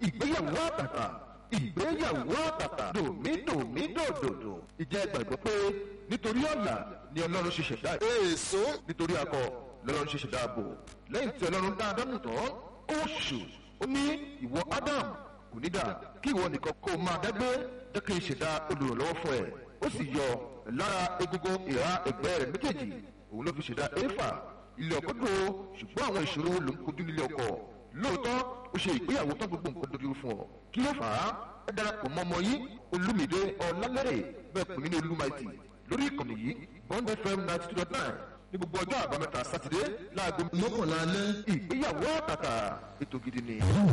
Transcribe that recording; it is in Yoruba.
ìgbéyàwó àtàtà ìgbéyàwó àtàtà dòmídòmídòdòdò ìjẹ́ gbàgbọ́ pé nítorí ọ̀la ni ọlọ́run ṣe ṣẹ̀dá èso nítorí akọ lọ́lọ́run ṣe ṣẹ̀dá ààbò lẹ́yìn tí ọlọ́run dá ádámù tán ó ṣù ó ní ìwọ ádám kò ní dà kí ìwọ nìkan kó o máa dágbé jẹ́ kí n ṣẹ̀dá olùrànlọ́wọ́ fún ẹ ó sì yọ lára egungun ìhà ẹ̀gbẹ́ rẹ̀ méjèèjì òun ló fi ṣẹ̀dá éfà ilé ọkọ dúró ṣùgbọ́n àwọn ìṣòro ló ń kojú nílé ọkọ lóòótọ́ ó ṣe ìgbéyàwó tán gbogbo nǹkan dojú fún ọ kí ló fà á ẹ darapọ̀ mọ́ ọmọ yìí olúmídé ọlálẹ́rẹ̀ bẹ́ẹ̀ pè mí ní olúmaìtì lórí ìkànnì yìí bond fm ninety two dot nine ní gbogbo ọjọ́ àbámẹ́ta sátidé láago mọ́kànlá alẹ́ ìgbéyàwó àtàtà ètò gidi ni.